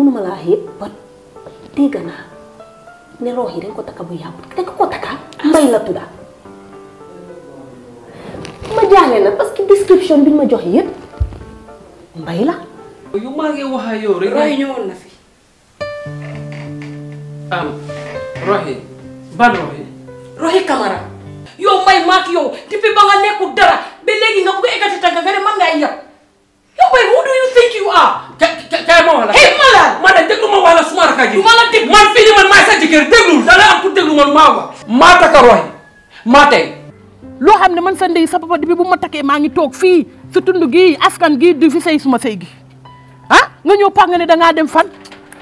mënuma laa xeeb ba dégg naa ne roox yi dañ ko takka bu yàggut dañ ko ko takka mbay la tudda ma jaaxle na parce que description bi ñu ma jox yëpp mbay la yu maa ngi wax ak yow rek. roy ñëwoon na fi am roxi ban roxi. roxi camara yow mbay maak yow depuis ba nga nekkul dara ba léegi nga bëgg a eggati tànk nga ne man ngay yab yow mbay who do you think you are ka ka kaay ma wax la. hey malade man de déglu ma wax la suma rakk ji. du ma la dégg man fii nii man maay sa jëkkër déglu da nga am pour déglu man maa wax. maa takka roxi maa tey. loo xam ne man sa ndey sa papa bi bu ma takkee maa ngi toog fii si tund gii askan gii di fi sëy suma sëy gi ah nga ñëw pax nga ne dangaa dem fan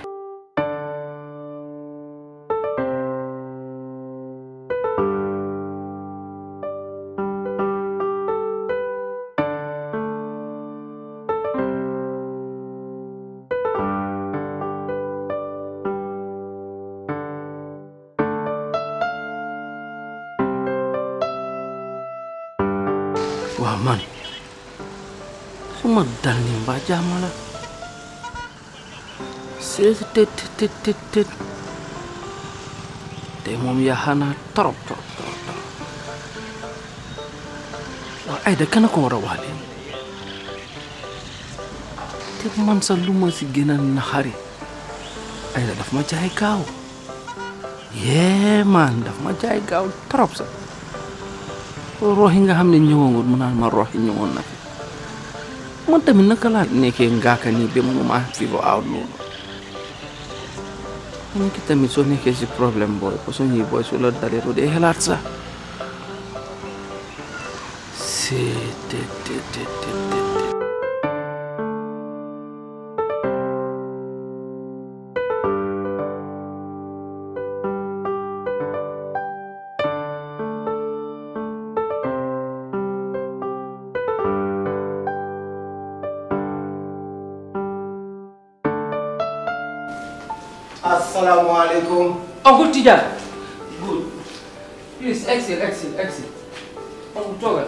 waaw man su ma dal ni mbaa jàmm la seet tët tët tët tët te moom yaa naa torop torop torop torop waaw Aïda kana ko war a wax leen te man sax lu ma si gën a naxari Aïda daf ma jaay gaaw yee man daf ma jaay gaaw torop sax rox yi nga xam ne ñëwoon mu naan ma rox yi ñëwoon na fi man tamit naka laa nekkee ngaaka nii ba mënuma figure out loolu xam ki tamit soo nekkee si problème booy façon yi booy su la dalee doo dee xelaat sax c'est te te te te te asalaamaaleykum. Uncle Tidiane. Good. Please, exit, exit, exit. Uncle toogal.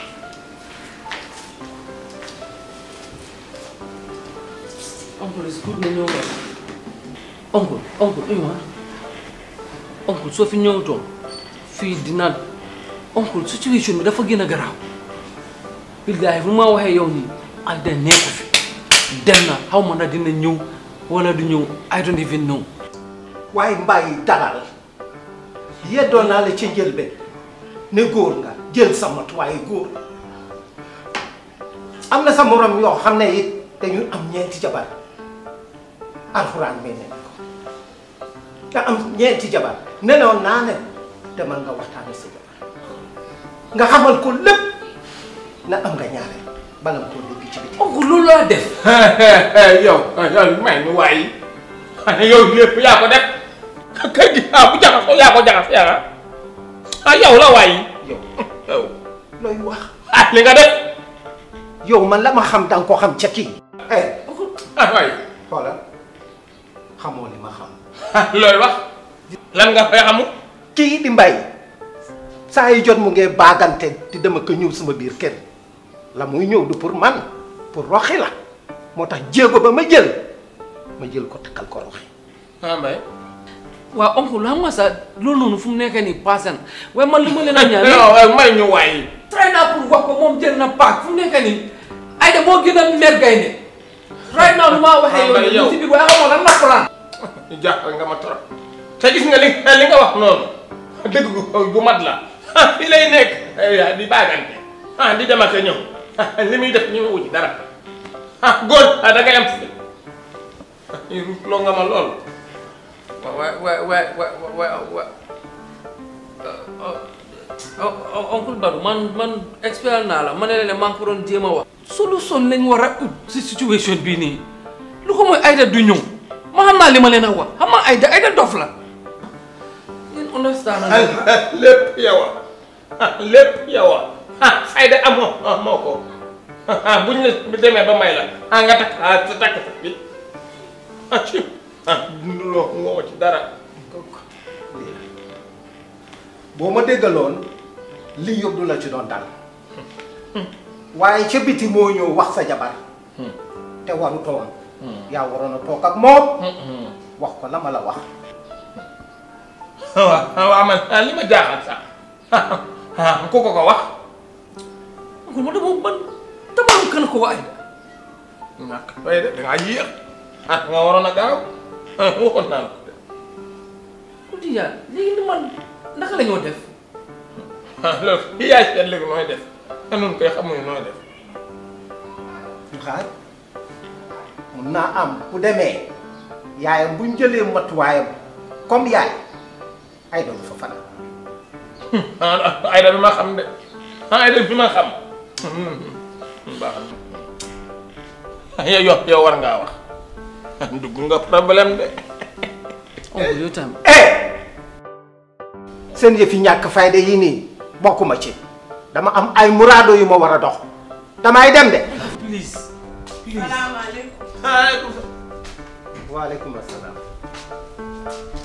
Uncle is good na ñëw nga. Uncle, uncle, uyu ma. Uncle soo fi ñëwutoon fii dina uncle situation bi dafa gën a garaaw. Billahi fu ma waxee yow nii ak da nekku fi. Dem na xaw ma na dina ñëw wala du ñëw I don't even know. waaye mbàyyi dalal yeddoon naa la ci njëlbeen ne góor nga jël sa matuwaay góor am na sa morom yoo xam ne it dañu am ñeenti jabar alxuraan mel ne ko nga am ñeenti jabar nenoon naa ne demal nga waxtaane sa jabar nga xamal ko lépp na am nga ñaareel bala nga koo dégg ci biti Uncle loolu laa def. yow yow may mi waay yow lépp yaa ko def kër gi ah bu jaxasoo yaa ko jaxas yaa ah yow la waay yow yow looy wax ah li nga def yow man la ma xam danga ko xam ca kii eh ah waay xoolal xamoo li ma xam ah looy wax lan nga fay xamu kii di mbay saa yi jot mu ngee baagante di dama ko ñëw sama biir kër la muy ñëw du pour man pour roxi la moo tax jéego ba ma jël ma jël ko takkal ko roxi ah mbay waaw oncle xam nga sax loolu noonu fu mu nekk nii passé na waaye man li ma leen a ñaan. non waaye may ñu waay try naa pour wax ko moom jël na paak fu mu nekk nii Aïda moo gën a mer gaynde right now lu ma waxee yow nii ci biir waaye xamoo lan la plan. jaaxal nga ma trop te gis nga li li nga wax noonu dëgg gu gu mat la ah fii lay nekk di baagante ah di dem ak a ñëw li muy def ñu ngi wuti dara ah góor ah da ngay am fi loo nga ma lool waay waay waay waay waay oncle Badou man man expert naa la ma ne leen maa ngi ko doon jéem a wax. solution lañ war a ut si situation bii nii lu ko mooy Aïda du ñëw ma xam naa li ma leen a wax xam nga Aïda Aïda dof la. yéen understand na lépp yow a lépp yow a Aïda amoo amoo ko buñ la demee ba may la ah nga takk ah sa takk sa bi ah ci ah loo ngoo ci dara boo ma déggaloon lii yëpp du la ci doon dal waaye ca biti moo ñëw wax sa jabar te waru toon yaa waroon a toog ak moom wax ko la ma la wax waaw waaw man li ma jaaxal sax ku ko ko wax oncle ma dama man dama kan ko waay ñàkk waaye de dangaa yéex ah nga waroon a gaaw waxoon naa la ko de ku di yaa léegi ni man naka la ñoo def ah loolu yi yaay seet léegi nooy def te nun koy xamuñu nooy def xaar mun naa am bu demee yaayam buñ jëlee matuwaayam comme yaay ay doon fa fanaan ah Ayda bi ma xam de ah Ayda bi ma xam baax na yow yow yow war ngaa wax dugg nga problème de oncle yow tam eh seen yëfi ñàkk fayda yi nii bokkuma ci dama am ay muraado yu ma war a dox damay dem de please aleykum salaam waaleykum asalaam